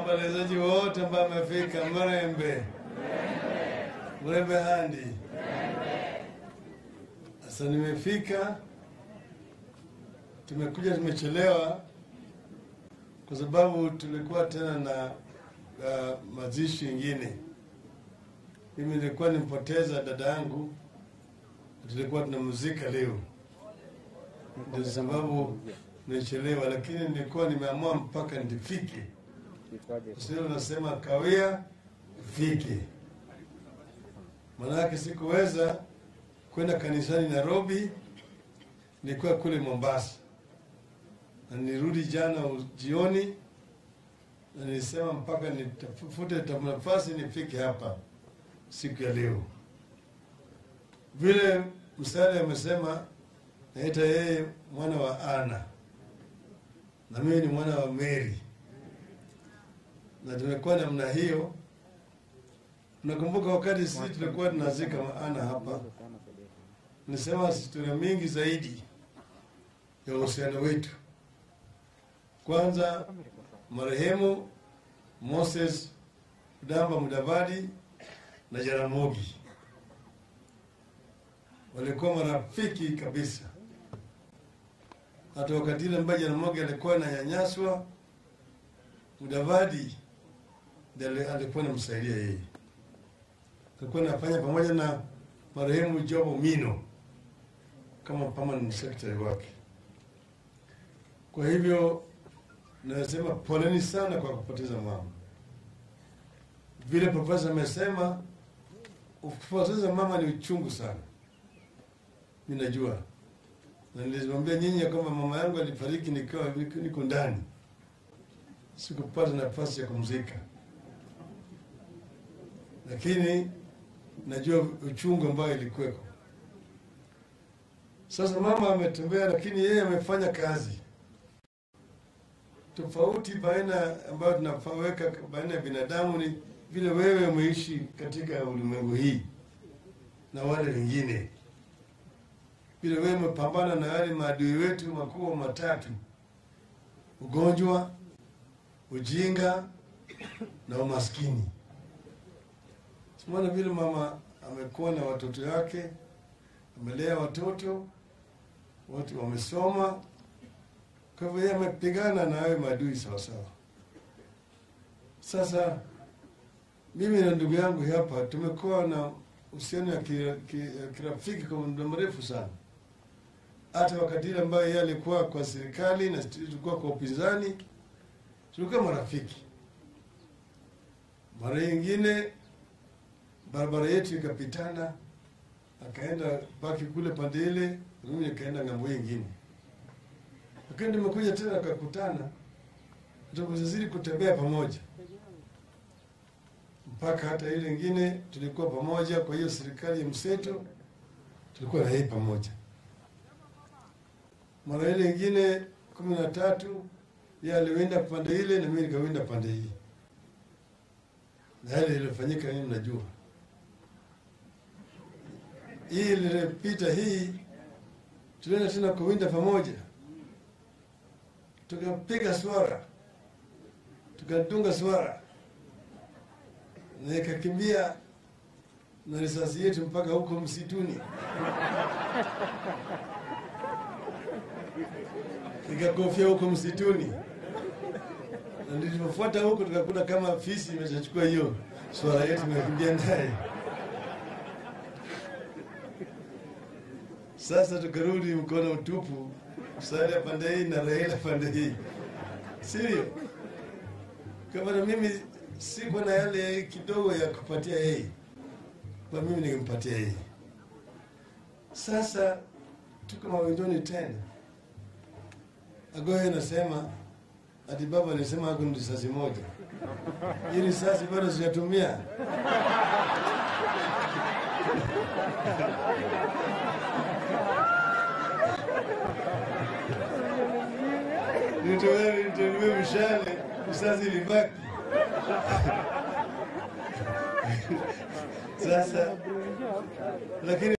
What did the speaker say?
waombolezaji wote ambao wamefika Mrembe, Mrembe handi. Sasa nimefika, tumekuja tumechelewa kwa sababu tulikuwa tena na uh, mazishi ingine. Mimi nilikuwa nimpoteza dada yangu, tulikuwa tunamzika leo, ndio sababu nimechelewa, lakini nilikuwa nimeamua mpaka nifike. Sio unasema kawia fike, maanake sikuweza kwenda kanisani Nairobi, nilikuwa kule Mombasa na nirudi jana jioni, na nilisema mpaka nitafute nafasi nifike hapa siku ya leo. Vile msale amesema, naita yeye mwana wa Ana na mimi ni mwana wa Mary, na tumekuwa namna hiyo. Nakumbuka wakati sisi tulikuwa tunazika Ana hapa, nisema historia mingi zaidi ya uhusiano wetu. Kwanza marehemu Moses Damba Mudavadi na Jaramogi walikuwa marafiki kabisa. Hata wakati ile ambaye Jaramogi alikuwa ananyanyaswa, Mudavadi ndiye alikuwa anamsaidia yeye, alikuwa anafanya pamoja na marehemu Jomo Mino kama permanent secretary wake. Kwa hivyo nasema poleni sana kwa kupoteza mama. Vile profesa amesema, kupoteza mama ni uchungu sana, mi najua, na nilimwambia nyinyi ya kwamba mama yangu alifariki nikiwa niko ndani, sikupata nafasi ya kumzika, lakini najua uchungu ambayo ilikuweko. Sasa mama ametembea, lakini yeye amefanya kazi tofauti baina ambayo tunaweka baina ya binadamu ni vile wewe umeishi katika ulimwengu hii na wale wengine, vile wewe umepambana na yale maadui wetu makubwa matatu: ugonjwa, ujinga na umaskini. Simona vile mama amekuwa na watoto wake, amelea watoto wote, wamesoma kwa hivyo yeye amepigana na hayo maadui sawasawa. Sasa mimi na ndugu yangu hapa tumekuwa na uhusiano ya kirafiki kwa muda mrefu sana, hata wakati ile ambayo yeye alikuwa kwa serikali na tulikuwa kwa upinzani, tulikuwa marafiki. Mara nyingine barabara yetu ikapitana, akaenda baki kule pande ile, mimi nikaenda ng'ambo nyingine lakini tumekuja tena kakutana, tukazidi kutembea pamoja mpaka hata ile ingine tulikuwa pamoja. Kwa hiyo serikali ya mseto tulikuwa na yeye pamoja. Mara ile ingine kumi na tatu yeye aliwenda pande ile na mimi nikawenda pande hii, na yale iliyofanyika nini, mnajua hii ilipita hii, tulienda tena kuwinda pamoja tukapiga swara, tukadunga swara na ikakimbia na risasi yetu mpaka huko msituni, ikakofia huko msituni, na nilipofuata huko tukakuta kama fisi imeshachukua hiyo swara yetu, imekimbia naye. Sasa tukarudi mkono utupu Musalia pande hii na Raila pande hii, sivyo? Kama na mimi siko na yale kidogo ya kupatia yeye, kwa mimi ningempatia yeye. Sasa tuko mawindoni tena, Agoye anasema ati baba alisema ako risasi moja, hii risasi bado sijatumia nitoe mshale risasi ilibaki. Sasa lakini